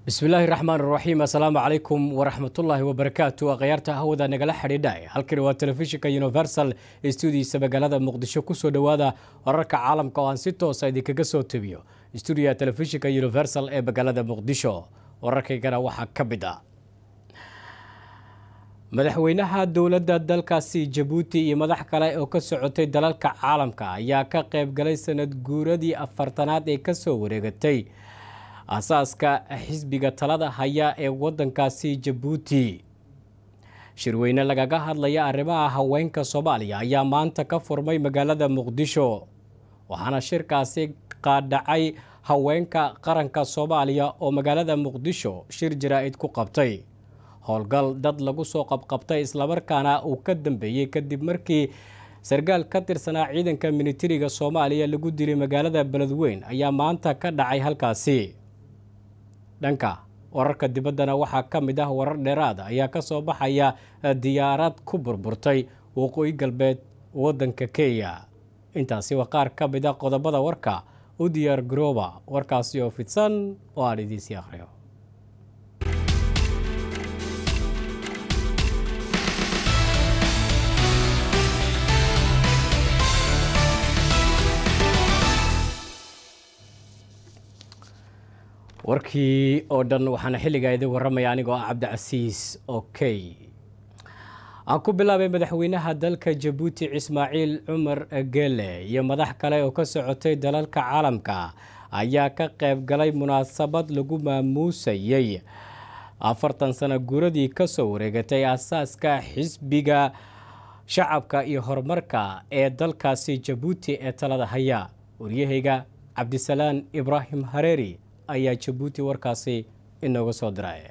bismillaahi raxmaan raxiim assalaamu calaykum waraxmatullaahi wabarakaatu akhyaarta hawada nagala xidhiidha halkani waa telefishinka universal stuudiisa magaalada muqdisho kusoo dhowaada wararka caalamka oo aan si toosa idinkaga soo tebiyo stuudiya telefishinka universal ee magaalada muqdisho wararkaygana waxaa ka mid a madaxweynaha dowladda dalkaasi jabuuti iyo madax kale oo ka socotay dalalka caalamka ayaa ka qayb galay sanad guuradii afartanaad ee kasoo wareegatay asaaska xisbiga talada haya ee wadankaasi jabuuti shirweyne lagaga hadlaya arrimaha haweenka soomaaliya ayaa maanta ka furmay magaalada muqdisho waxaana shirkaasi qaadhacay haweenka qaranka soomaaliya oo magaalada muqdisho shir jaraa-id ku qabtay howlgal dad lagu soo qabqabtay islamarkaana uu ka dambeeyey kadib markii sarkaal ka tirsanaa ciidanka militariga soomaaliya lagu dilay magaalada beledweyn ayaa maanta ka dhacay halkaasi dhanka wararka dibaddana waxaa ka mid ah warar dheeraada ayaa ka soo baxaya diyaarad ku burburtay waqooyi galbeed waddanka kenya intaasi waa qaar ka mid a qodobada warka u diyaar garooba warkaasi oo fidsan oo aan idiinsii akhriyo warkii oo dhan waxaana xilligaa idin warramaya anigoo ah cabdicasiis okey aan ku bilaabay madaxweynaha dalka jabuuti ismaaciil cumar gele iyo madax kale oo ka socotay dalalka caalamka ayaa ka qayb galay munaasabad lagu maamuusayey afartan sano guuradii kasoo wareegatay asaaska xisbiga shacabka iyo horumarka ee dalkaasi jabuuti ee talada haya waryahayga cabdisalaan ibraahim hareeri ayaa jabuuti warkaasi inooga soo diray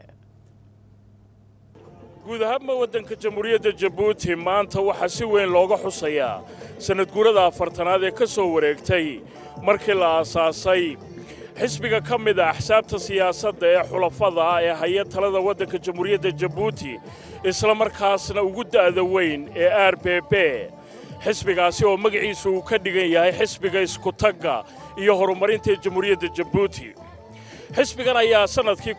guud ahaanba waddanka jamhuuriyadda jabuuti maanta waxaa si weyn looga xusayaa sannadguurada afartanaad ee ka soo wareegtay markii la aasaasay xisbiga ka mid a axsaabta siyaasadda ee xulafada ah ee haya talada waddanka jamhuuriyadda jabuuti isla markaasna ugu da'da weyn ee r b b xisbigaasi oo magaciisu uu ka dhigan yahay xisbiga iskutagga iyo horumarinta jamhuuriyadda jabuuti xisbigan ayaa sannadkii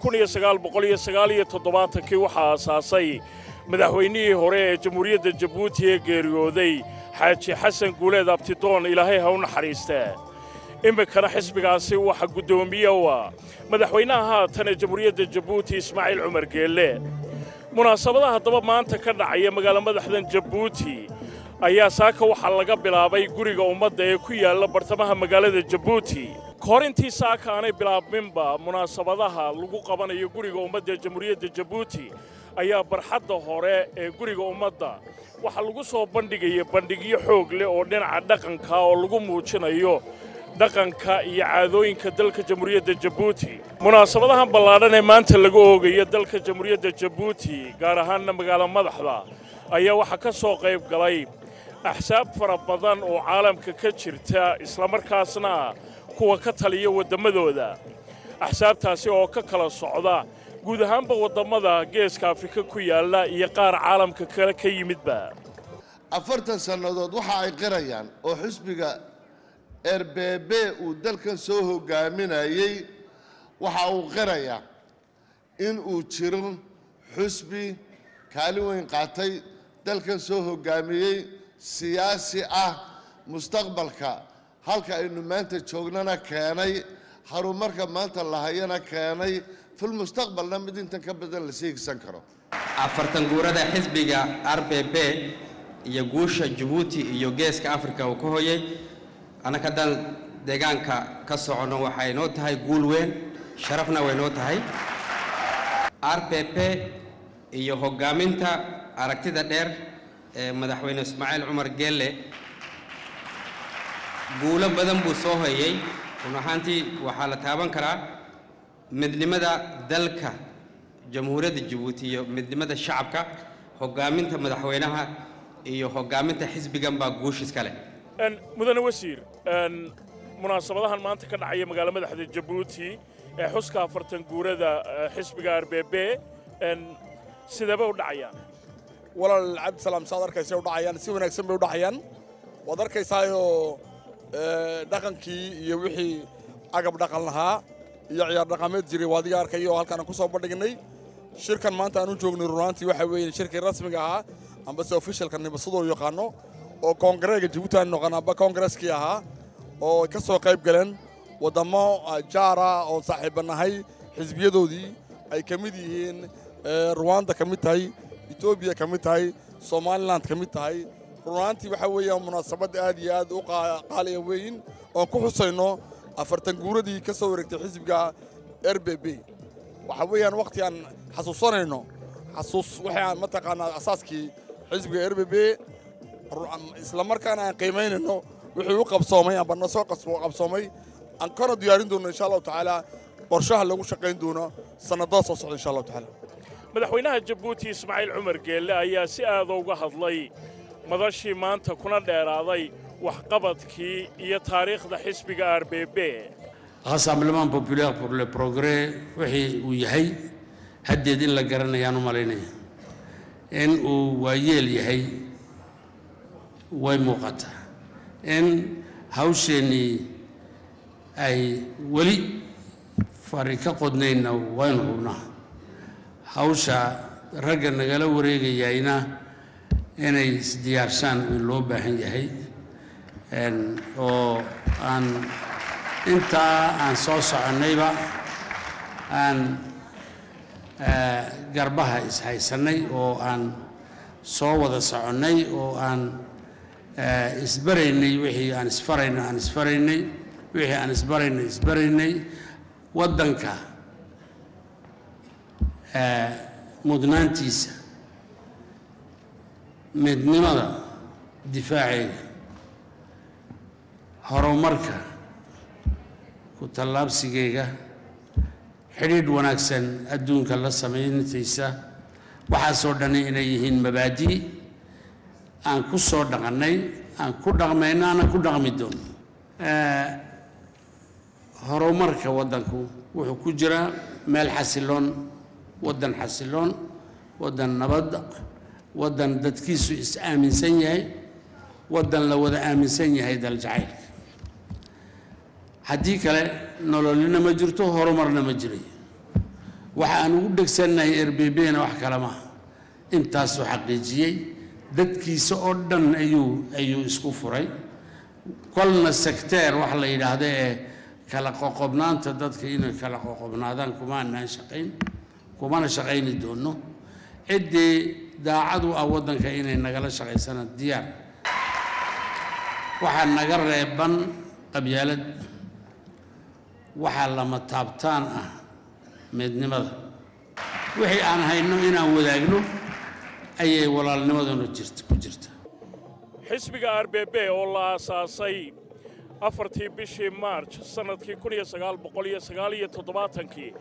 kii waxaa aasaasay madaxweynihii hore ee jamhuuriyadda jabuuti ee geeriyooday xaaji xasan guuleed abtidoon ilaahay ha u naxariistee iminkana xisbigaasi waxa guddoomiye u ah madaxweynaha haatan ee jamhuuriyadda jabuuti ismaaciil cumar geelle munaasabadaha haddaba maanta ka dhacaya magaala madaxdan jabuuti ayaa saaka waxaa laga bilaabay guriga ummadda ee ku yaalla bartamaha magaalada jabuuti kahor intii saaka aanay bilaabminba munaasabadaha lagu qabanayo guriga ummadda ee jamhuuriyadda jabuuti ayaa barxadda hore ee guriga ummadda waxaa lagu soo bandhigaya bandhigyo xoog leh oo dhinaca dhaqanka oo lagu muujinayo dhaqanka iyo caadooyinka dalka jamhuuriyadda jabuuti munaasabadahan ballaadhan ee maanta laga oogayo dalka jamhuuriyadda jabuuti gaar ahaanna magaalo madaxda ayaa waxaa ka soo qayb galay axsaab fara badan oo caalamka ka jirta islamarkaasna kuwa ka taliya wadammadooda axsaabtaasi oo ka kala socda guud ahaanba wadammada geeska afrika ku yaalla iyo qaar caalamka kale ka yimidba afartan sannadood waxa ay qirayaan oo xisbiga erbeebe uu dalkan soo hogaaminayey waxa uu qirayaa in uu jiro xusbi kaalin weyn qaatay dalkan soo hoggaamiyey siyaasi ah mustaqbalka halka aynu maanta joognana keenay harumarka maanta lahayana keenay filmustaqbalna mid intan ka badan la siigsan karo afartan guurada xisbiga r b b iyo guusha jabuuti iyo geeska afrika uu ka hoyay annaka haddaan deegaanka ka soconno waxay noo tahay guul weyn sharafna way noo tahay r b b iyo hoggaaminta aragtida dheer ee madaxweyne ismaaciil cumar geelle guulo badan buu soo hoyay run ahaantii waxaa la taaban karaa midnimada dalka jamhuuriyadda jabuuti iyo midnimada shacabka hoggaaminta madaxweynaha iyo hoggaaminta xisbigan baa guush iska leh mudane wasiir munaasabadahan maanta ka dhacaya magaalo madaxda jabuuti ee xuska afartan guurada xisbiga r b b sidaba u dhacayaan walaal cabdisalaam saad arkaysa u dhacayaan si wanaagsan bay u dhacayaan waad arkaysaayoo dhaqankii iyo wixii agab dhaqan lahaa iyo ciyaar dhaqameed jiray waa adiga arkaya oo halkaan ku soo bandhignay shirkan maanta aan u joognay runaantii waxa weeye shirkii rasmiga ahaa ambase officialka nibasadoo yaqaano oo koongareega jabuuti aan noqon amba koongareskii ahaa oo ka soo qayb galeen waddamo jaara oo saaxiibanahay xisbiyadoodii ay ka mid yihiin ruwanda ka mid tahay etoobiya ka mid tahay somalilan ka mid tahay runaantii waxaa weeyaan munaasabad aad iyo aad u qaaliya weyn oon ku xusayno afartan guuradii ka soo wareegtay xisbiga r b b waxaa weeyaan wakhti aan xasuusanayno xasuus waxaan mataqaanaa asaaskii xisbiga r b b isla markaana aan qiimaynayno wixii u qabsoomay amba na soo qabsoomay aan kana diyaarin doono insha allahu tacaala qorshaha lagu shaqayn doono sannadada soo socda insha allahu tacaala madaxweynaha jabuuti ismaaciil cumar geelle ayaa si aada uga hadlay madashii maanta kuna dheeraaday waxqabadkii iyo taariikhda xisbiga r b b rassemblement populaire pour le progrès wixii uu yahay haddeed in la garanayaan u malaynaya in uu waayeel yahay way muuqataa in hawsheennii ay weli fari ka qodnaynna waynu hubnaa hawsha ragga nagala wareegayayna inay isdiyaarshaan in loo baahan yahay oo aan intaa aan soo soconnayba aan garbaha ishaysannay oo aan soo wada soconnay oo aan isbaraynay wixii aan isfarayno aan isfaraynay wixii aan isbaraynay isbaraynay waddanka mudnaantiisa midnimada difaaceeda horumarka ku tallaabsigeyga xidhiidh wanaagsan adduunka la samayntiisa waxaasoo dhani inay yihiin mabaadi' aan ku soo dhaqannay aan ku dhaqmayno aanan ku dhaqmi doono horumarka waddanku wuxuu ku jiraa meel xasiloon waddan xasiloon waddan nabad waddan dadkiisu is aaminsan yahay waddan la wada aaminsan yahay daljacaylka haddii kale nololina ma jirto horumarna ma jiray waxa aan ugu dhegsannahay erbebena wax kale maaha intaasuu xaqiijiyey dadkiisa oo dhan ayuu ayuu isku furay kolna sekteer wax la yidhaahdo ee kala qoqobnaanta dadka inay kala qoqobnaadaan kuma anaan shaqayn kumana shaqayni doono ciddii daacad u ah waddanka inay nagala shaqaysana diyaar waxaa naga reeban qabyaalad waxaa lama taabtaan ah midnimada wixii aan hayno inaan wadaagno ayay walaalnimaduna jirta ku jirta xisbiga r b b oo la aasaasay afartii bishii maarj sannadkii kun iyo sagaal boqol iyo sagaal iyo toddobaatankii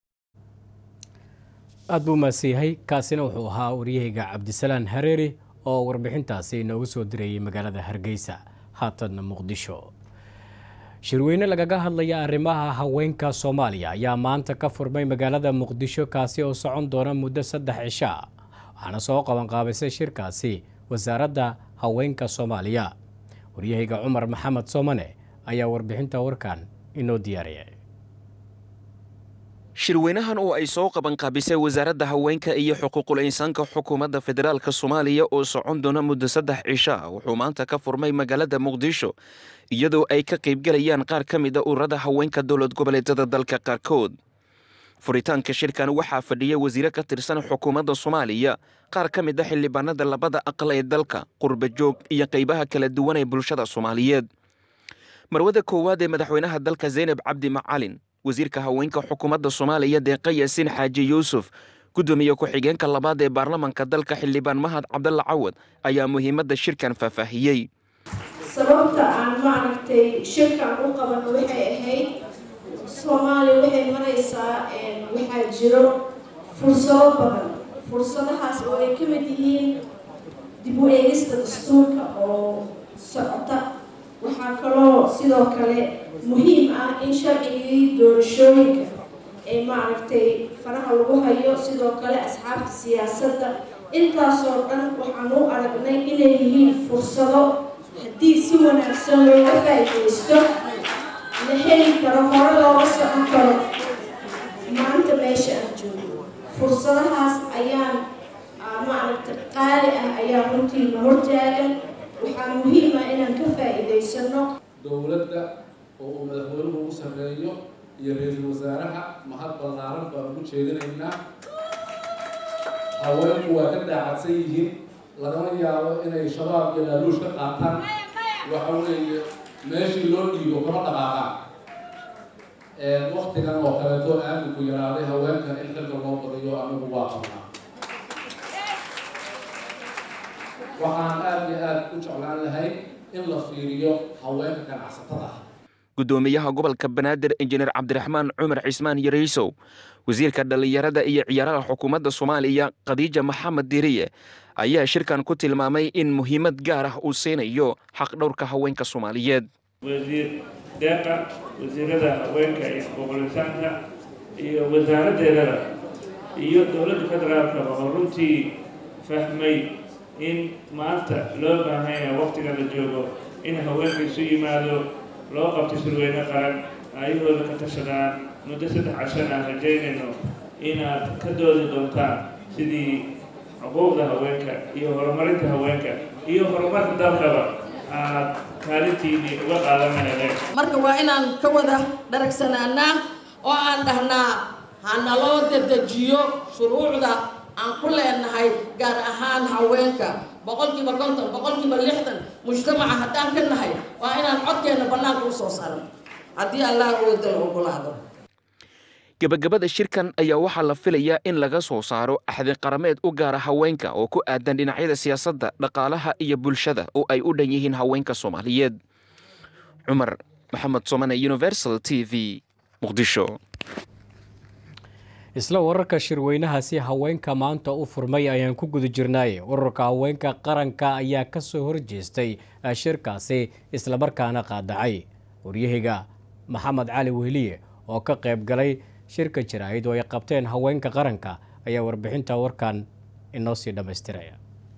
aad buu mahadsan yahay kaasina wuxuu ahaa waryahayga cabdisalaan hareeri oo warbixintaasi inoogu soo dirayay magaalada hargeysa haatanna muqdisho shirweyne lagaga hadlaya arrimaha haweenka soomaaliya ayaa maanta ka furmay magaalada muqdisho kaasi oo socon doona muddo saddex cisha waxaana soo qabanqaabisay shirkaasi wasaaradda haweenka soomaaliya waryahayga cumar maxamed soomane ayaa warbixinta warkan inoo diyaariyay shirweynahan oo ay soo qabanqaabisay wasaaradda haweenka iyo xuquuqul insaanka xukuumadda federaalka soomaaliya oo socon doona muddo saddex cisha wuxuu maanta ka furmay magaalada muqdisho iyadoo ay ka qaybgalayaan qaar ka mid a ururada haweenka dowlad goboleedyada dalka qaarkood furitaanka shirkan waxaa fadhiya wasiire ka tirsan xukuumadda soomaaliya qaar ka mid a xildhibaanada labada aqal ee dalka qurba joog iyo qaybaha kala duwan ee bulshada soomaaliyeed marwada koowaad ee madaxweynaha dalka zaynab cabdi macalin wasiirka haweenka xukuumadda soomaaliya deeqa yaasiin xaaji yuusuf guddoomiye ku-xigeenka labaad ee baarlamanka dalka xildhibaan mahad cabdalla cawad ayaa muhiimadda shirkan faahfaahiyey sababta aan maaragtay shirkan u qabano waxay ahayd soomaaliya waxay maraysaa waxaa jiro fursado badan fursadahaas oo ay ka mid yihiin dib u eegista dastuurka oo socota waxaa kaloo sidoo kale muhiim ah in sharcigii doorashooyinka ee maaragtay faraha lagu hayo sidoo kale asxaabta siyaasadda intaasoo dhan waxaan u aragnay inay yihiin fursado haddii si wanaagsan looga faa'iidaysto la heli karo hore looga socon karo wasaaraha mahad ballaaran baan ugu jeedinaynaa haweenku waa ka daacadsan yihiin lagama yaabo inay shabaab iyo laaluush ka qaataan waxa weeye meeshii loo dhiibo kama dhaqaaqaan waktigan oo kaleeto aaminku yaraaday haweenkan in xilka loo badiyo anigu waa qabnaa waxaan aada iyo aada u jeclaan lahay in la fiiriyo haweenka ganacsatada ah gudoomiyaha gobolka banaadir injineer cabdiraxmaan cumar cismaan yareysow wasiirka dhallinyarada iyo ciyaaraha xukuumadda soomaaliya khadiija maxamed diriye ayaa shirkan ku tilmaamay in muhiimad gaar ah uu siinayo xaqdhowrka haweenka soomaaliyeed wasiir deeqa wasiirada haweenka iyo xuquuqul-insaanka iyo wasaaraddeedada iyo dowladda federaalka oo runtii fahmay in maanta loo baahan yahay waqtiga la joogo in haweenka isu yimaado loo qabto shirweyne qaran ayahooda ka tashadaan muddo saddex cashan aan rajaynayno inaad ka doodi doontaan sidii xuquuqda haweenka iyo horumarinta haweenka iyo horumarka dalkaba aad kaalintiinii uga qaadanayeen marka waa inaan ka wada dharagsanaanaa oo aan dhahnaa hanaloo dedejiyo shuruucda aan ku leenahay gaar ahaan haweenka boqolkiiba konton boqolkiiba lixdan mujtamaca haddaan ka nahay waa inaan codkeenna bannaanka u soo saarno haddii allah oodan ogolaado gebagabada shirkan ayaa waxaa la filayaa in laga soo saaro axdi qarameed u gaara haweenka oo ku aadan dhinacyada siyaasadda dhaqaalaha iyo bulshada oo ay u dhan yihiin haweenka soomaaliyeed cumar maxamed somane universal t v muqdisho isla wararka shirweynahaasi haweenka maanta u furmay ayaan ku guda jirnay ururka haweenka qaranka ayaa ka soo horjeestay shirkaasi islamarkaana qaadacay waryahayga maxamed cali wehliye oo ka qayb galay shirka jaraa'id oo ay qabteen haweenka qaranka ayaa warbixinta warkan inoo sii dhammaystiraya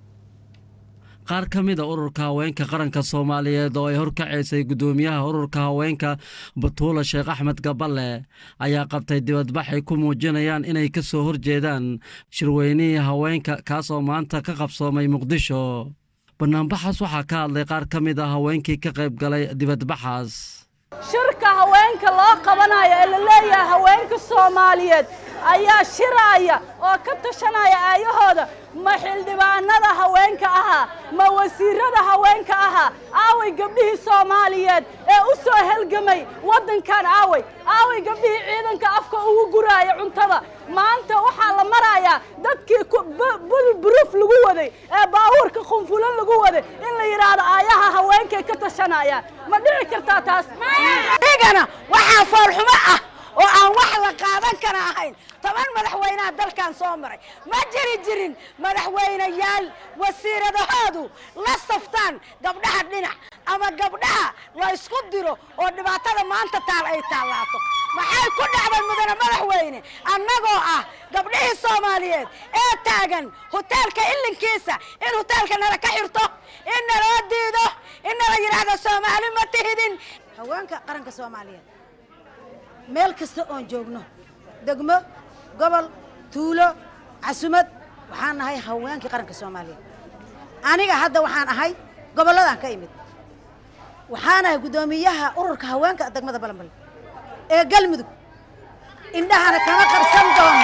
qaar ka mid a ururka haweenka qaranka soomaaliyeed oo ay horkacaysay guddoomiyaha ururka haweenka batuula sheekh axmed gaballe ayaa qabtay dibadbax ay ku muujinayaan inay ka soo horjeedaan shirweynihii haweenka kaas oo maanta ka qabsoomay muqdisho banaanbaxaas waxaa ka hadlay qaar ka mid a haweenkii ka qayb galay dibadbaxaas shirka haweenka loo qabanayo ee la leeyahay haweenka soomaaliyeed ayaa shiraya oo ka tashanaya aayahooda ma xildhibaanada haweenka ahaa ma wasiirada haweenka ahaa aaway gabdhihii soomaaliyeed ee u soo helgamay waddankan aaway aaway gabdhihii ciidanka afka ugu guraaya cuntada maanta waxaa la marayaa dadkii buruuf lagu waday ee baabuurka qunfulan lagu waday in la yidhaahdo aayaha haweenkay ka tashanayaan ma dhici kartaa taas igana waxaa foolxumo ah oo aan wax la qaadan kara ahayn toban madaxweynaha dalkan soo maray ma jiri jirin madaxweynayaal wasiiradahoodu la saftaan gabdhaha dhinac ama gabdhaha la isku diro oo dhibaatada maanta taal ay taallaato maxay ku dhacday mudane madaxweyne annagoo ah gabdhihii soomaaliyeed ee taagan hoteelka ilinkiisa in hoteelka nala ka xirto in naloo diido in nala yidhaahdo soomaali ma tihidin haweenka qaranka soomaaliyeed meel kasta oon joogno degmo gobol tuulo casumad waxaan nahay haweenkii qaranka soomaaliyeed aniga hadda waxaan ahay gobolladaan ka imid waxaan ahay guddoomiyaha ururka haweenka degmada balanbal ee galmudug indhahana kama qarsan doono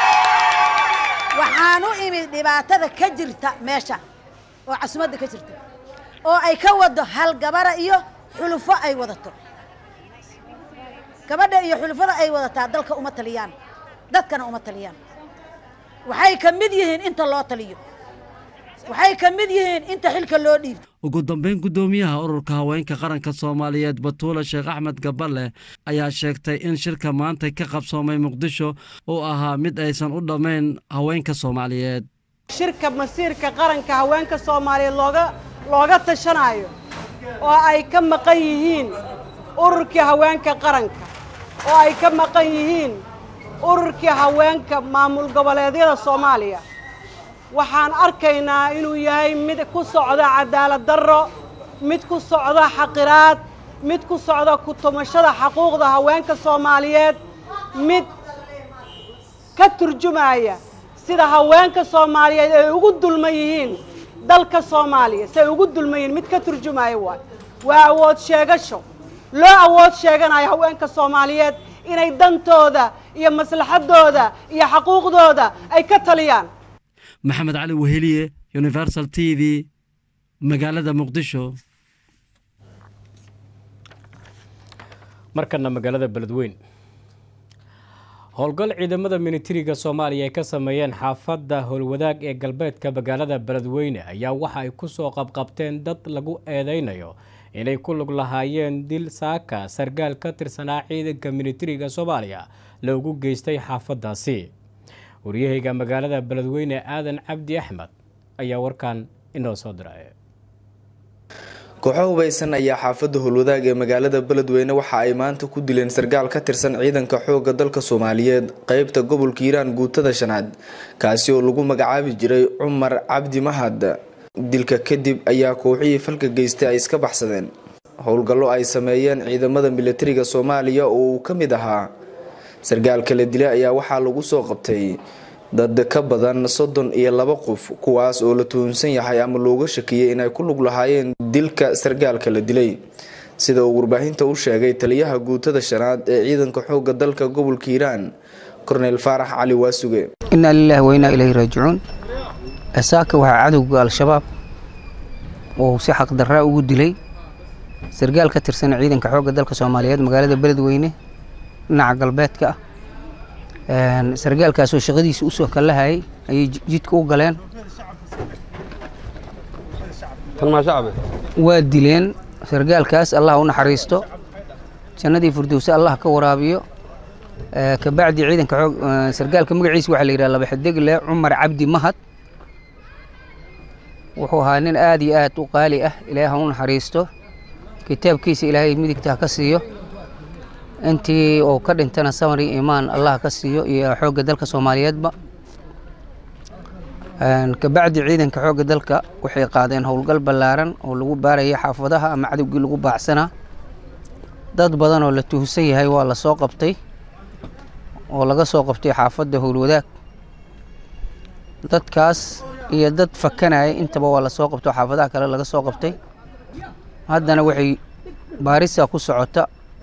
waxaan u imid dhibaatada ka jirta meesha oo casumadda ka jirta oo ay ka wado hal gabara iyo xulufo ay wadato gabadha iyo xulufada ay wadataa dalka uma taliyaan dadkana uma taliyaan waxay ka mid yihiin inta loo taliyo waxay ka mid yihiin inta xilka loo dhiibo ugu dambeyn guddoomiyaha ururka haweenka qaranka soomaaliyeed batuula sheekh axmed gaballe ayaa sheegtay in shirka maanta ka qabsoomay muqdisho uu ahaa mid aysan u dhammayn haweenka soomaaliyeed shirka masiirka qaranka haweenka soomaaliyeed looga looga tashanayo oo ay ka maqan yihiin ururkii haweenka qaranka oo ay ka maqan yihiin ururkii haweenka maamul goboleedyada soomaaliya waxaan arkaynaa inuu yahay mid ku socda cadaalad darro mid ku socda xaqiraad mid ku socda ku-tumashada xaquuqda haweenka soomaaliyeed mid ka turjumaya sida haweenka soomaaliyeed ay ugu dulman yihiin dalka soomaaliya si ay ugu dulman yihiin mid ka turjumaya waay waa awood sheegasho loo awood sheeganayo haweenka soomaaliyeed inay dantooda iyo maslaxadooda iyo xaquuqdooda ay ka taliyaan maxamed cali weheliye universal t v magaalada muqdisho markana magaalada beledweyn howlgal ciidamada militariga soomaaliya ay ka sameeyeen xaafadda howlwadaag ee galbeedka magaalada beledweyne ayaa waxa ay ku soo qabqabteen dad lagu eedeynayo inay ku lug lahaayeen dil saaka sargaal ka tirsanaa ciidanka militariga soomaaliya loogu geystay xaafaddaasi waryahayga magaalada beledweyne aadan cabdi axmed ayaa warkan inoo soo diray kooxo hubaysan ayaa xaafadda howlwadaag ee magaalada beledweyne waxa ay maanta ku dileen sargaal ka tirsan ciidanka xoogga dalka soomaaliyeed qeybta gobolka hiiraan guutada shanaad kaasi oo lagu magacaabi jiray cumar cabdi mahad dilka kadib ayaa kooxihii falka geystay ay iska baxsadeen howlgallo ay sameeyeen ciidamada militariga soomaaliya oo uu ka mid ahaa sargaalka la dilay ayaa waxaa lagu soo qabtay dad ka badan soddon iyo laba qof kuwaas oo la tuhunsan yahay ama looga shakiyey inay ku lug lahaayeen dilka sargaalka la dilay sida uu warbaahinta u sheegay taliyaha guutada shanaad ee ciidanka xoogga dalka gobolka hiiraan korneyl faarax cali waasuge inaa lilaahi wa inaa ilayhi raajicuun saaka waxaa cadowga al-shabaab oo si xaqdarraa ugu dilay sargaal ka tirsan ciidanka xoogga dalka soomaaliyeed magaalada beledweyne dhinaca galbeedka ah sargaalkaasoo shaqadiisa usoo kallahayay ayay jidka u galeen waa dileen sargaalkaas allah u naxariisto jannadii furdowse allah ka waraabiyo kabacdi ciidanka xoog sargaalka magaciisa waxaa la yidhaha laba xidigle cumar cabdi mahad wuxuu ahaa nin aad iyo aad u qaali ah ilaahay ha u naxariisto kitaabkiisa ilaahay midigta ha ka siiyo intii uu ka dhintana samari imaan allah ka siiyo iyo xoogga dalka soomaaliyeedba kabacdi ciidanka xoogga dalka waxay qaadeen howlgal ballaaran oo lagu baaraya xaafadaha ama cadowgii lagu baacsanaa dad badan oo la tuhsan yahay waa la soo qabtay oo laga soo qabtay xaafadda howlwadaag dadkaas iyo dad fakanaya intaba waa la soo qabtay oo xaafadaha kale laga soo qabtay haddana waxay baarisa ku socota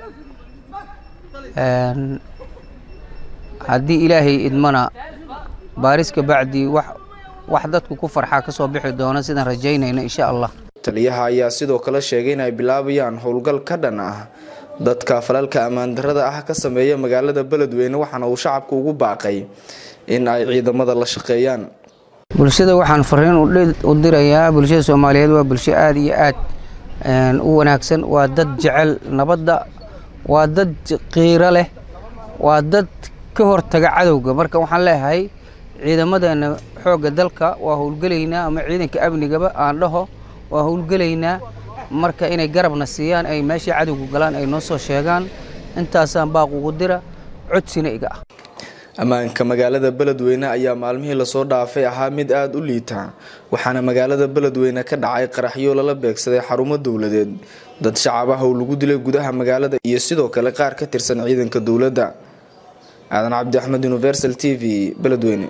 haddii ilaahay idmana baaris kabacdi wax wax dadku ku farxaa ka soo bixi doona sidaan rajaynayna insha allah taliyaha ayaa sidoo kale sheegay in ay bilaabayaan howlgal ka dhan ah dadka falalka ammaan darrada ah ka sameeya magaalada beledweyne waxaana uu shacabka ugu baaqay in ay ciidamada la shaqeeyaan bulshada waxaan fariin u dirayaa bulshada soomaaliyeed waa bulsho aada iyo aad u wanaagsan waa dad jecel nabadda waa dad qiiro leh waa dad ka hortaga cadowga marka waxaan leeyahay ciidamadeena xoogga dalka waa howlgelaynaa ama ciidanka amnigaba aan dhaho waa howlgelaynaa marka inay garabna siiyaan ay meeshii cadowga galaan ay noo soo sheegaan intaasaan baaq ugu dira codsina iga ah ammaanka magaalada beledweyne ayaa maalmihii lasoo dhaafay ahaa mid aada u liita waxaana magaalada beledweyne ka dhacay qaraxyo lala beegsaday xarumo dowladeed dad shacab ah oo lagu dilay gudaha magaalada iyo sidoo kale qaar ka tirsan ciidanka dowladda aadan cabdi axmed universal t v beledweyne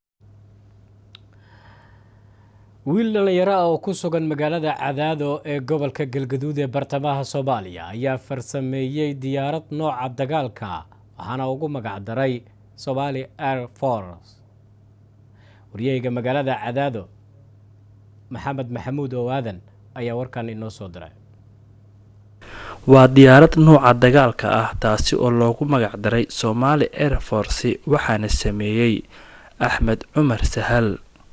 wiil dhallinyaro ah oo ku sugan magaalada cadaado ee gobolka galgaduud ee bartamaha soomaaliya ayaa farsameeyey diyaarad nooca dagaalka waxaana ugu magacdaray somali air force waryaheyga magaalada cadaado maxamed maxamuud oo aadan ayaa warkan inoo soo diray waa diyaarad nuuca dagaalka ah taasi oo loogu magacdaray somaali air force waxaana sameeyey axmed cumar sahal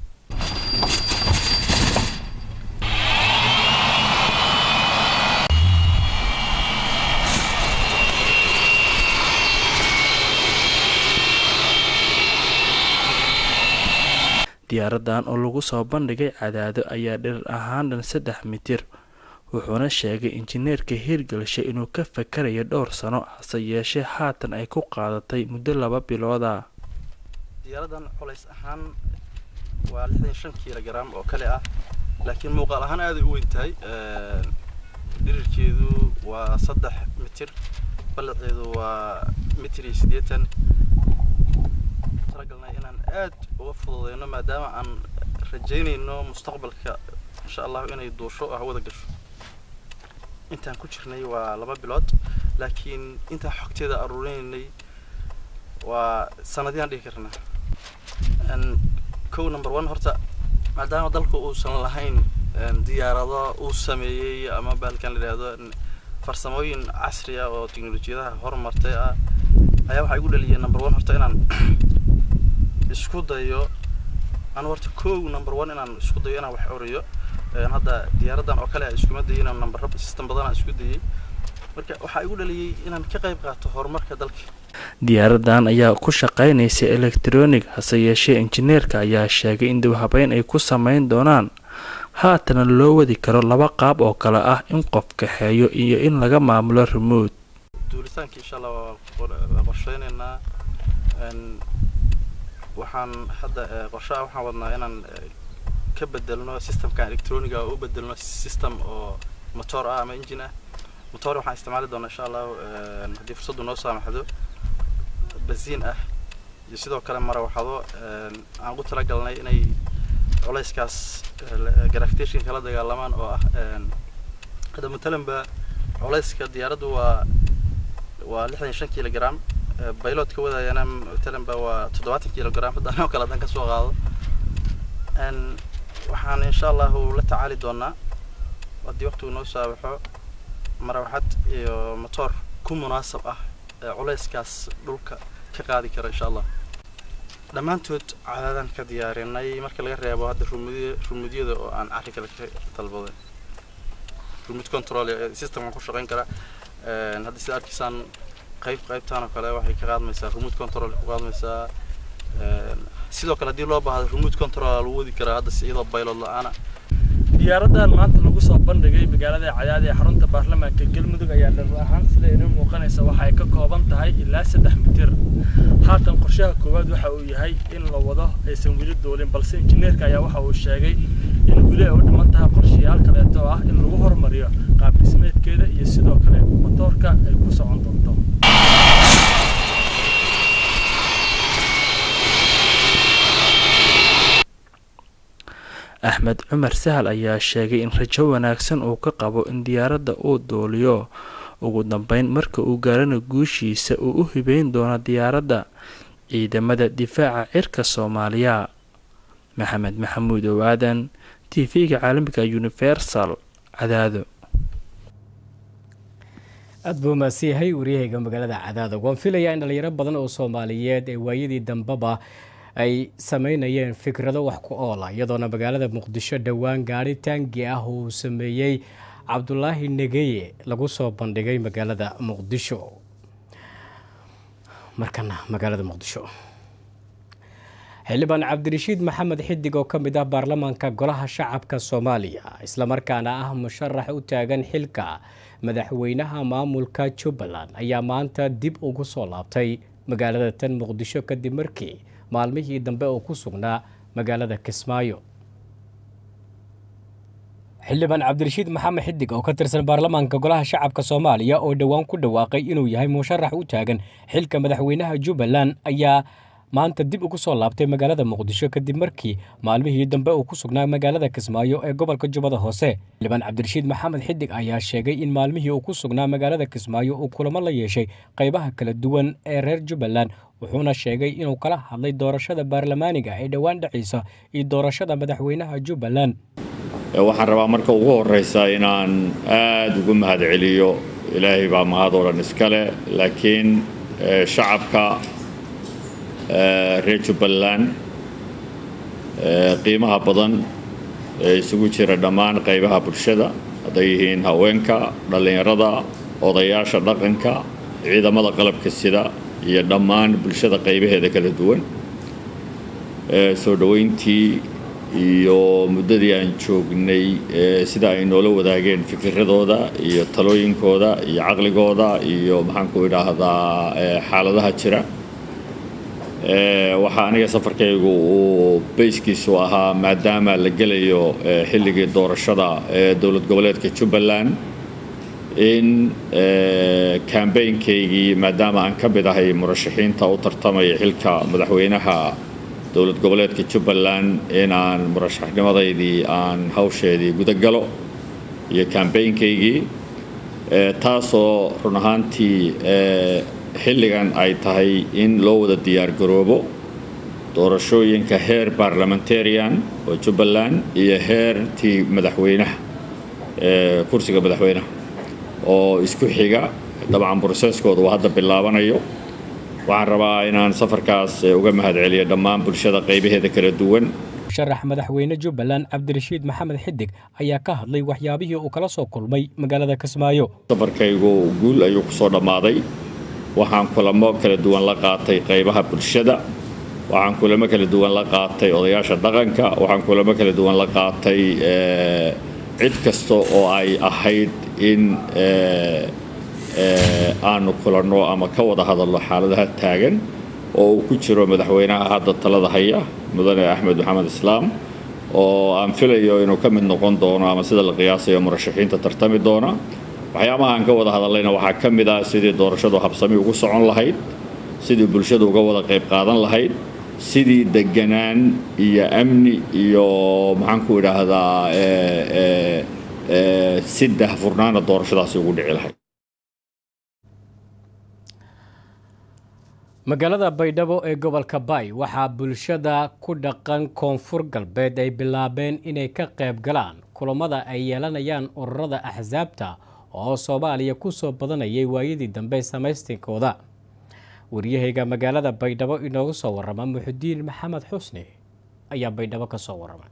diyaaradan oo lagu soo bandhigay cadaado ayaa dhirir ahaan dhan saddex mitir wuxuuna sheegay injineerka hiirgalshe inuu ka fakarayo dhowr sano hase yeeshee haatan ay ku qaadatay muddo laba bilooda diyaaradan culays ahaan waa lixdan shan kilogram oo kale ah laakiin muuqaal ahaan aaday u weyn tahay dhirirkeedu waa saddex mitir ballaceedu waa mitir iyo siddeetan talagalnay inaan aad uga fududeyno maadaama aan rajaynayno mustaqbalka insha allahu inay duusho oo hawada gasho intaan ku jirnay waa laba bilood laakiin intaa xogteeda aruurinaynay waa sanadiyaan dhihi karnaa kow number one horta maadaama dalku uusan lahayn diyaarado uu sameeyey ama baalkan la yidhaahdo farsamooyin casri ah oo teknolojiyadaha horumartay ah ayaa waxaa igu dhaliyay number one horta inaan isku dayo anu horta kow number one inaan isku dayo inaan wax oriyo hadda diyaaradan oo kale iskuma dayo inaan number system badanaa isku dayay marka waxaa igu dhaliyay inaan ka qayb qaato horumarka dalka diyaaradan ayaa ku shaqaynaysa elektronig hase yeeshee injineerka ayaa sheegay in dawhabeyn ay ku sameyn doonaan haatana loo wadi karo laba qaab oo kale ah in qof kaxeeyo iyo in laga maamulo remote duulitaanka insha allah waa qorsheynaynaa waxaan hadda qorshaha waxaan wadnaa inaan ka bedelno systemkan electroniga oo u bedelno system oo motor ah ama engine ah motor waxaan isticmaali doonaa insha allah haddii fursaddu noo saamaxdo basiin ah iyo sidoo kale marawaxado aan ugu talagalnay inay culayskaas gravitationka kala dagaalamaan oo ah hadda matalanba culayska diyaaraddu waa waa lixdan iyo shan kilogram bayloodka wadayana matalanba waa toddobaatan kilogram hadda anoo kale haddaan kasoo qaado waxaan insha allahu la tacaali doonaa haddii waqtigu noo saabaxo marawaxad iyo motor ku munaasab ah culayskaas dhulka ka qaadi kara insha allah dhammaantood cadaadaan ka diyaarinay marka laga reebo hadda rumudya rumudyada oo aan cari kale ka dalbaday rumud control systemkan ku shaqayn kara hadda sida arkiisaan qayb qaybtaan oo kale waxay ka qaadmaysaa rumud control ku qaadmaysaa sidoo kale haddii loo baahdo rumud control lagu wadi karaa hadda si iyadoo baylod la-aana diyaaradan maanta lagu soo bandhigay magaalada cadaad ee xarunta baarlamaanka galmudug ayaa dhar ahaan sida inoo muuqanaysa waxa ay ka kooban tahay ilaa saddex mitir haatan qorshaha koowaad waxa uu yahay in la wado aysan weli duulin balse injineerka ayaa waxa uu sheegay in weli ay u dhiman tahay qorshayaal kaleeto oo ah in lagu horumariyo qaab dhismeedkeeda iyo sidoo kale matoorka ay ku socon doonto axmed cumar sahal ayaa sheegay in rajo wanaagsan uu ka qabo in diyaaradda uu duuliyo ugu dambeyn marka uu gaarana guushiisa uu u hibeyn doono diyaaradda ciidamada difaaca cirka soomaaliya maxamed maxamuud owaadan t v-ga caalamiga universal cadaado aad buu mahadsan yahay waryahayga magaalada cadaado waan filayaa in dhalinyaro badan oo soomaaliyeed ee waayadii dambeba ay sameynayeen fikrado wax ku oola iyadoona magaalada muqdisho dhowaan gaari taangi ah uu sameeyey cabdulaahi negeye lagu soo bandhigay magaalada muqdisho markana magaalada muqdisho xildhibaan cabdirashiid maxamed xidig oo ka mid ah baarlamaanka golaha shacabka soomaaliya islamarkaana ah musharax u taagan xilka madaxweynaha maamulka jubbaland ayaa maanta dib ugu soo laabtay magaalada tan muqdisho kadib markii maalmihii dambe oo ku sugnaa magaalada kismaayo xildhibaan cabdirashiid maxamed xidig oo ka tirsan baarlamaanka golaha shacabka soomaaliya oo dhowaan ku dhawaaqay inuu yahay musharax u taagan xilka madaxweynaha jubbaland ayaa maanta dib ugu soo laabtay magaalada muqdisho kadib markii maalmihii dambe uu ku sugnaa magaalada kismaayo ee gobolka jubbada hoose xildhibaan cabdirashiid maxamed xidig ayaa sheegay in maalmihii uu ku sugnaa magaalada kismaayo uu kulamo la yeeshay qaybaha kala duwan ee reer jubbaland wuxuuna sheegay inuu kala hadlay doorashada baarlamaaniga ee dhowaan dhacaysa iyo doorashada madaxweynaha jubbaland waxaan rabaa marka ugu horeysa inaan aada ugu mahad celiyo ilaahay baa mahad oo dhan iskale laakiin shacabka reer jubbaland qiimaha badan ee isugu jira dhammaan qaybaha bulshada hadday yihiin haweenka dhallinyarada odayaasha dhaqanka ciidamada qalabka sida iyo dhammaan bulshada qaybaheeda kala duwan soo dhoweyntii iyo muddadii aan joognay sida ay noola wadaageen fikiradooda iyo talooyinkooda iyo caqligooda iyo maxaanku idhaahdaa xaaladaha jira waxaa aniga safarkaygu uu bayskiisu ahaa maadaama la gelayo xilligii doorashada ee dowlad goboleedka jubbaland in kambaynkaygii maadaama aan ka mid ahay murashaxiinta u tartamaya xilka madaxweynaha dowlad goboleedka jubbaland inaan murashaxnimadaydii aan hawsheedii gudagalo iyo kambaynkaygii taasoo run ahaantii xilligan ay tahay in loo wada diyaargaroobo doorashooyinka heer barlamentarian oo jubbaland iyo heertii madaxweynaha kursiga madaxweynaha oo isku xiga dabcan broseskooda uu hadda bilaabanayo waxaan rabaa inaan safarkaas uga mahadceliyo dhammaan bulshada qaybaheeda kala duwan sharax madaxweyne jubbaland cabdirashiid maxamed xidig ayaa ka hadlay waxyaabihii uu kala soo kulmay magaalada kismaayo safarkaygu guul ayuu ku soo dhammaaday waxaan kulamo kala duwan la qaatay qaybaha bulshada waxaan kulamo kala duwan la qaatay odayaasha dhaqanka waxaan kulamo kala duwan la qaatay cid kasta oo ay ahayd in aanu kulanno ama ka wada hadalno xaaladaha taagan oo uu ku jiro madaxweynaha hadda talada haya mudane axmed maxamed islaam oo aan filayo inuu ka mid noqon doono ama sida la qiyaasayo murashaxiinta tartami doona waxyaabaha aan ka wada hadallayna waxaa ka mid ah sidii doorashadu habsami ugu socon lahayd sidii bulshadu uga wada qayb qaadan lahayd sidii deganaan iyo amni iyo maxaan ku idhaahdaa si dahfurnaana doorashadaasi ugu dhici lahayd magaalada baydhabo ee gobolka baay waxaa bulshada ku dhaqan koonfur galbeed ay bilaabeen inay ka qayb galaan kulamada ay yeelanayaan ururada axsaabta oo soomaaliya ku soo badanayay waayadii dambe samaystinkooda waryahayga magaalada baydhabo inoogu soo warrama muxudiin maxamed xusni ayaa baydhabo ka soo warramay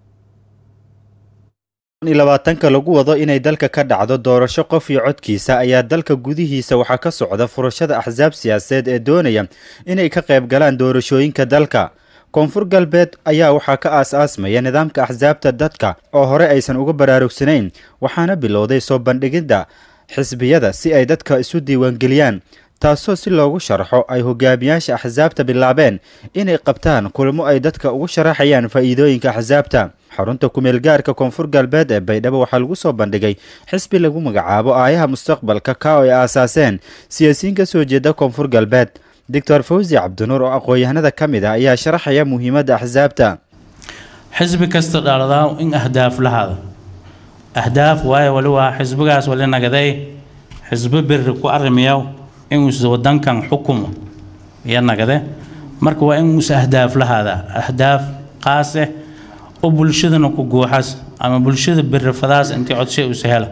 labaatanka lagu wado inay dalka ka dhacdo doorasho qof iyo codkiisa ayaa dalka gudihiisa waxaa ka socda furashada axsaab siyaasadeed ee doonaya inay ka qayb galaan doorashooyinka dalka koonfur galbeed ayaa waxaa ka aas-aasmaya nidaamka axsaabta dadka oo hore aysan uga baraarugsanayn waxaana bilowday soo bandhigidda xisbiyada si ay dadka isu diiwaangeliyaan taasoo si loogu sharxo ay hogaamiyaasha axsaabta bilaabeen inay qabtaan kulamo ay dadka ugu sharaxayaan faa'iidooyinka axsaabta xarunta kumeel gaarka koonfur galbeed ee baydhabo waxaa lagu soo bandhigay xisbi lagu magacaabo aayaha mustaqbalka ka oo ay aasaaseen siyaasiyiin ka soo jeeda koonfur galbeed doctor fawsi cabdinuur oo aqoon-yahanada ka mid ah ayaa sharaxaya muhiimadda axsaabta xisbi kasta dhaladaa in ahdaaf lahaada ahdaaf waayo wali waa xisbigaas wali nagaday xisbi beri ku arrimayo inuus wadankan xukumo iyo nagade marka waa inuus ahdaaf lahaada ahdaaf qaase oo bulshadana ku guuxas ama bulshada berifadaas intii codshay usa hela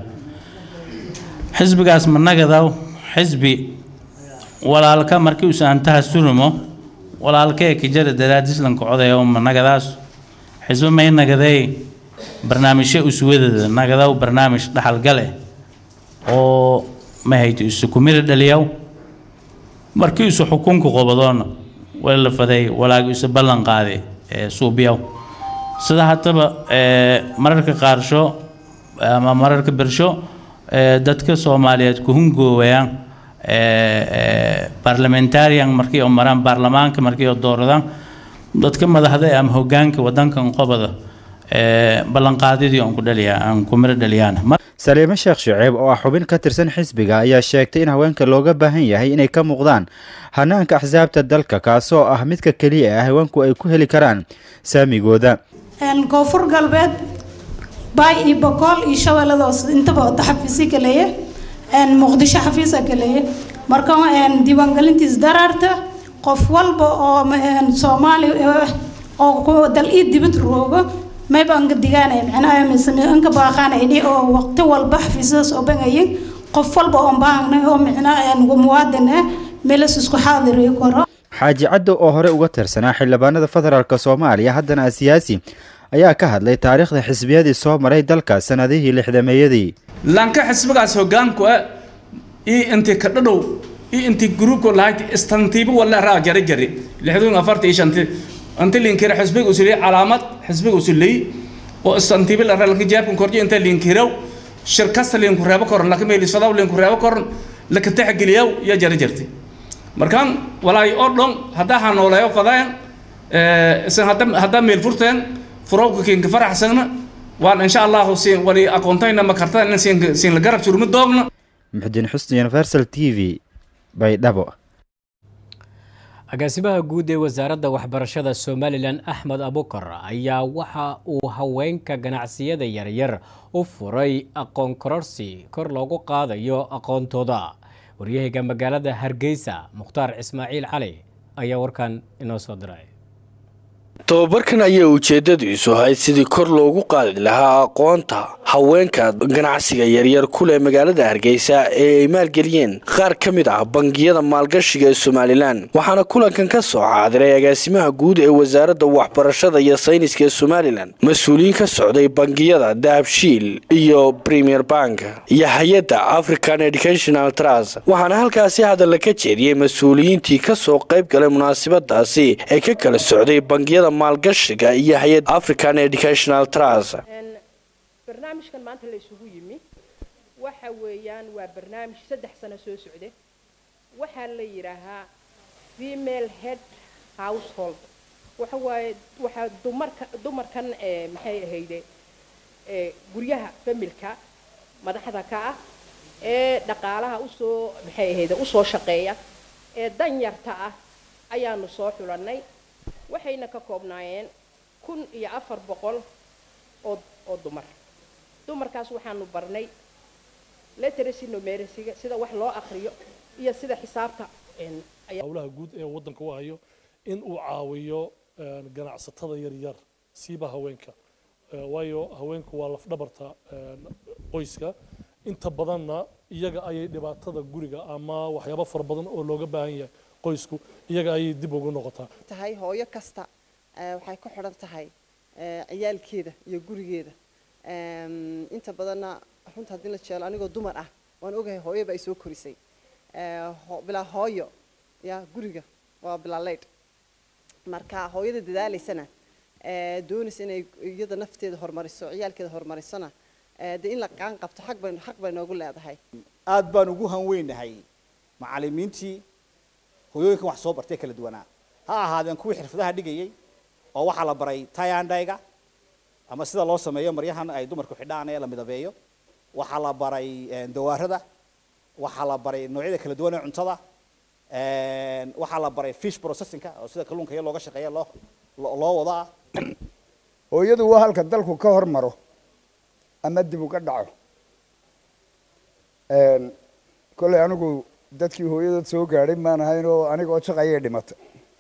xisbigaas ma nagadaw xisbi walaalka markii usa antaha surimo walaalkee kijara daraadislanka codayo ma nagadaas xisbi may nagadee barnaamijyo uswadada nagadaw barnaamij dhaxalgale oo ma hayto isu kumira dhaliyaw markii isu xukunka qobadoona waa la faday walaagi isu ballan qaade ee suubiyaw sida haddaba mararka qaarsho ama mararka bersho dadka soomaaliyeed ku hungoowayaan barlamentarian markii oo maraan baarlamaanka markii oo dooradaan dadka madaxda ama hogaanka wadankan qobada ballanqaadidii aan ku dhaliya aan ku miro dhaliyaan saliime sheekh shaceeb oo ah xubin ka tirsan xisbiga ayaa sheegtay in haweenka looga baahan yahay inay ka muuqdaan hanaanka axsaabta dalka kaasoo ah midka keliya ah haweenku ay ku heli karaan saamigooda koonfur galbeed baay iyo boqol iyo shabeellada hoose intaba wada xafiisyo kaleeye muqdisho xafiisa kaleeye marka diiwaangelintiis daraarta qof walba oo soomaali oo dal ii dibad roogo mayba anka digaanay macnaha misame anka baaqaanayni oo waqti walba xafiisyadaas oo bangayin qof walba oon baahanay oo macnaha muwaadin ah meelas isku xaadiri karo xaaji caddo oo hore uga tirsanaa xildhibaanada federaalk soomaaliya haddana ah siyaasi ayaa ka hadlay taariikhda xisbiyadii soo maray dalka sanadihii lixdameeyadii lanka xisbigaas hogaanku ah io intii ka dhadhow io intii gruubku lahayd istantiibo walla raa jari jari lixdan afarta iyo shanti inta linkira xisbiga usuley calaamad xisbiga usuley oo istantiibo la raa lanka jaabkan korjo inta linkirow shirkasta linku reebo koran laka meelisadaw linku reebo koran laka taxgeliyaw yaa jari jirtay markaan walaay oo dhon haddaa hanooleeyo fadeen isan haddaa meel furteen furowka kinka faraxsagna waan insha allahu siin wali aqoontayna ma kartaan in siin la garab surmi doogna muxudiin xusni universal t v baydhabo agaasimaha guud ee wasaaradda waxbarashada somalilan axmed abukar ayaa waxa uu haweenka ganacsiyada yaryar u furay aqoon kororsi kor loogu qaadayo aqoontooda waryahayga magaalada hargeysa mukhtaar ismaaciil cali ayaa warkan inoo soo diray tobabarkan ayaa ujeedadiisu ahayd sidii kor loogu qaadi lahaa aqoonta haweenka ganacsiga yaryar kuleh magaalada hargeysa ee ay maalgeliyeen qaar ka mid ah bangiyada maalgashiga ee somalilan waxaana kulankan ka soo caadiray agaasimaha guud ee wasaaradda waxbarashada iyo sayniska ee somalilan mas-uuliyiin ka socday bangiyada dahabshiil iyo premier bank iyo hay-adda african educational trust waxaana halkaasi hadalla ka jeediyey mas-uuliyiintii kasoo qayb galay munaasabadaasi ee ka kala socday bangiyada maalgashiga iyo hay-adda african educational trust barnaamijkan maanta la isugu yimi waxa weeyaan waa barnaamij saddex sano soo socda waxaa la yidhaahaa female head household waxa waaye waxaa dumarka dumarkan ee maxay ahayde ee guryaha familka madaxda ka ah ee dhaqaalaha usoo maxay ahayde usoo shaqeeya ee danyarta ah ayaanu soo xulannay waxayna ka koobnaayeen kun iyo afar boqol oo oo dumar dumarkaas waxaanu barnay literacy numeracyga sida wax loo akriyo iyo sida xisaabta howlaha guud ee waddanka u hayo in uu caawiyo ganacsatada yaryar siiba haweenka waayo haweenku waa lafdhabarta qoyska inta badanna iyaga ayay dhibaatada guriga ama waxyaabo fara badan oo looga baahan yahay qoysku iyaga ayay dib ugu noqotaa tahay hooyo kasta waxay ku xidhan tahay ciyaalkeeda iyo gurigeeda inta badanna runta haddii la jeelo anigoo dumar ah waan ogahay hooyoba ay soo korisay bilaa hooyo ya guriga waa bilaa leydh marka hooyada dadaalaysana doonaysa inay iyada nafteeda horumariso ciyaalkeeda horumarisona dee in la qaan qabto xaq bay xaq bay noogu leedahay aad baan ugu hanweynahay macallimiintii hooyooyinkan wax soo bartay kala duwanaa ha ahaadeen kuwii xirfadaha dhigayay oo waxaa la baray tayandhayga ama sida loo sameeyo maryahan ay dumarku xidhaan ee la midabeeyo waxaa la baray dawaarada waxaa la baray noocyada kala duwan ee cuntada waxaa la baray fish processingka oo sida kalluunka iyo looga shaqeeya loo loo wadaa hooyadu waa halka dalku ka hormaro ama dib uga dhaco kolley anigu dadkii hooyadood soo gaadhay maan ahayn oo anigoo shaqayay dhimatay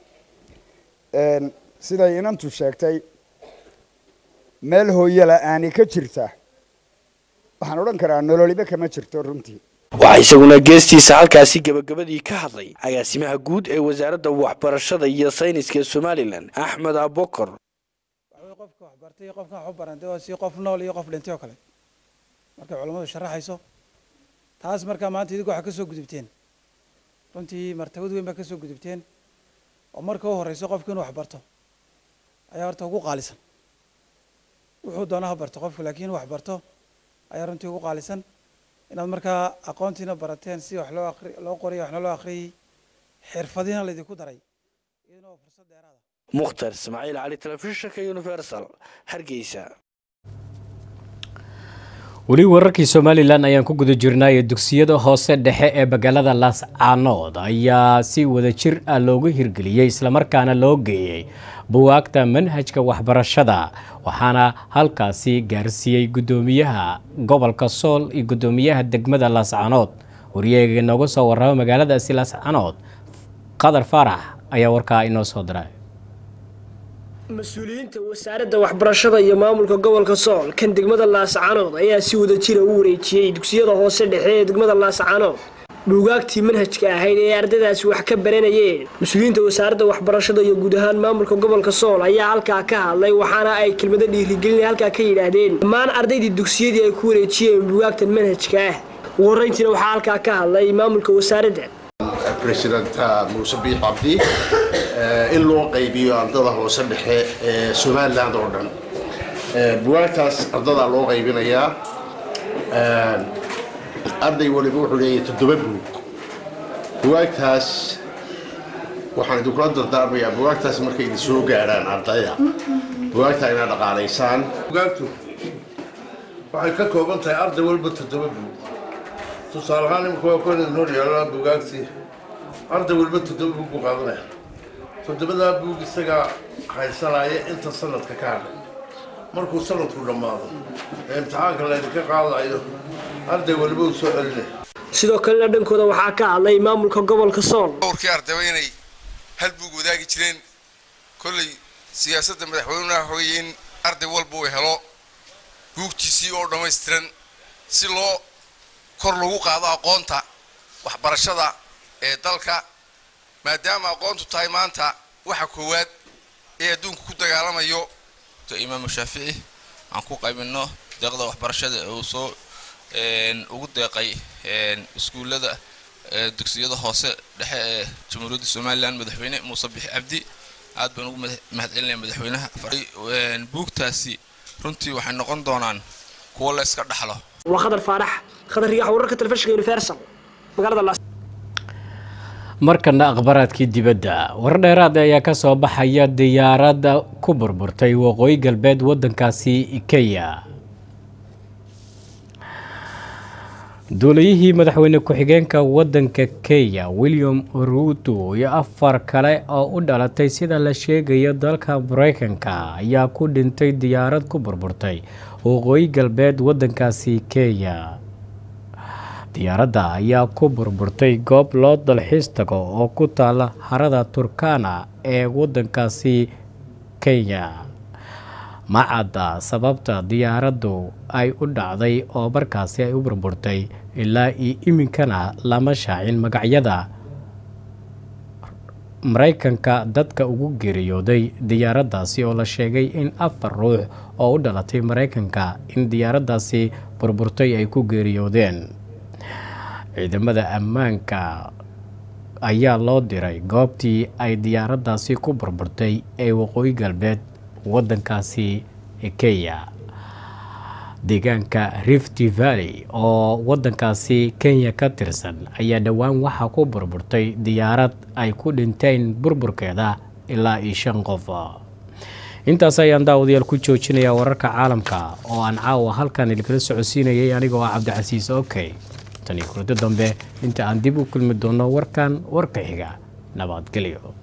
siday inantu sheegtay meel hooyo la-aani ka jirta waxaan odhan karaa nololiba kama jirto runtii waxaa isaguna geestiisa halkaasi gebagabadii ka hadlay agaasimaha guud ee wasaaradda waxbarashada iyo sayniska ee somalilan axmed abokor qofka wax bartay iyo qofkan wax u barantay waa si qof nool iyo qof dhintay oo kale markay culammadu sharaxayso taas markaa maanta idinku waxaa ka soo gudubteen runtii martabad weyn baa ka soo gudubteen oo marka u horeyso qofku inuu wax barto ayaa horta ugu qaalisan wuxuu doona ha barto qofku laakiin wax barto ayaa runtii ugu qaalisan inaad markaa aqoontiina barateen si wax loo aqri loo qoriyo waxna loo akhriyey xirfadiina laydinku daray mukhtar ismaaciil cali telefishinka universal hargeysa weli wararkii somalilan ayaan ku guda jirnaayo dugsiyada hoose dhexe ee magaalada laascaanood ayaa si wadajir ah loogu hirgeliyey islamarkaana loo geeyey buwaagta manhajka waxbarashada waxaana halkaasi gaarsiiyey guddoomiyaha gobolka sool iyo guddoomiyaha degmada laascaanood waryaga nooga soo warrama magaaladaasi laascaanood qadar faarax ayaa warkaa inoo soo diray mas-uuliyiinta wasaaradda waxbarashada iyo maamulka gobolka sool kan degmada laascaanood ayaa si wada jira u wareejiyey dugsiyada hoose dhexe ee degmada laascaanood buugaagtii manhajka ahayd ee ardadaasi wax ka baranayeen mas-uuliyiinta wasaaradda waxbarashada iyo guud ahaan maamulka gobolka sool ayaa halkaa ka hadlay waxaana ay kelmado dhiirigelin halkaa ka yidhaahdeen dhammaan ardaydii dugsiyadii ay ku wareejiyeen buugaagtan manhajka ah ugu horreyntiina waxaa halkaa ka hadlay maamulka wasaaradda president muuse biix cabdi in loo qaybiyo ardada hoose dhexe ee somaliland oo dhan buwaagtaas ardadaa loo qaybinayaa arday waliba wuxuu leeyahay toddoba buug buwaagtaas waxaan idinkula dardaarmayaa buwaagtaas markay idin soo gaadhaan ardayda buwaagtaa inaad dhaqaalaysaan bugaagtu waxay ka kooban tahay arday walba toddoba buug tusaale ahaan imika waa kuwan inoo yaala bugaagtii arday walba toddoba buug buu qaadanaya toddobadaa buug isagaa haysanaya inta sanadka ka hadhay markuu sanadku dhammaado ee imtixaanka laydinka qaadayo arday waliba uu soo celinay sidoo kalena dhankooda waxaa ka hadlay maamulka gobolka sool dhowrkii ardayba inay hal buug wadaagi jireen kolley siyaasadda madaxweynuha waxweeye in arday walba uu helo buugtiisii oo dhammaystiran si loo kor lagu qaado aqoonta waxbarashada ee dalka maadaama aqoontu tahay maanta waxa koowaad ee adduunka ku dagaalamayo imaamu shaafici aan ku qaybino deeqda waxbarashada ee uu soo ugu deeqay iskuullada dugsiyada hoose dhexe ee jamhuuriyadda somalilan madaxweyne muuse bixi cabdi aad baan ugu mahadcelinaya madaxweynaha buugtaasi runtii waxay noqon doonaan kuwo la iska dhaxlo waa khadar faarax khadar riyax wararka telefishinka universal magaalada laas markana akhbaraadkii dibadda war dheeraad ayaa ka soo baxaya diyaaradda ku burburtay waqooyi galbeed waddankaasi kenya duulayihii madaxweyne ku-xigeenka waddanka kenya william ruto iyo afar kale oo u dhalatay sida la sheegayo dalka mareykanka ayaa ku dhintay diyaarad ku burburtay waqooyi galbeed waddankaasi kenya diyaaradda ayaa ku burburtay goob loo dalxiis tago oo ku taala harada turkana ee waddankaasi kenya ma cadda sababta diyaaraddu ay u dhacday oo markaasi ay u burburtay ilaa iyo iminkana lama shaacin magacyada maraykanka dadka ugu geeriyooday diyaaraddaasi oo la sheegay in afar ruux oo u dhalatay maraykanka in diyaaraddaasi burburtay ay ku geeriyoodeen ciidamada ammaanka ayaa loo diray goobtii ay diyaaraddaasi ku burburtay ee waqooyi galbeed waddankaasi kenya deegaanka rift valley oo waddankaasi kenya ka tirsan ayaa dhowaan waxaa ku burburtay diyaarad ay ku dhinteen burburkeeda ilaa iyo shan qof intaas ayaan daawadayaal ku joojinayaa wararka caalamka oo aan caawa halkan idinkala socodsiinayay anigoo ah cabdicasiis okey tan iyo kurado dambe inta aan dib u kulmi doono warkan warka xiga nabadgelyo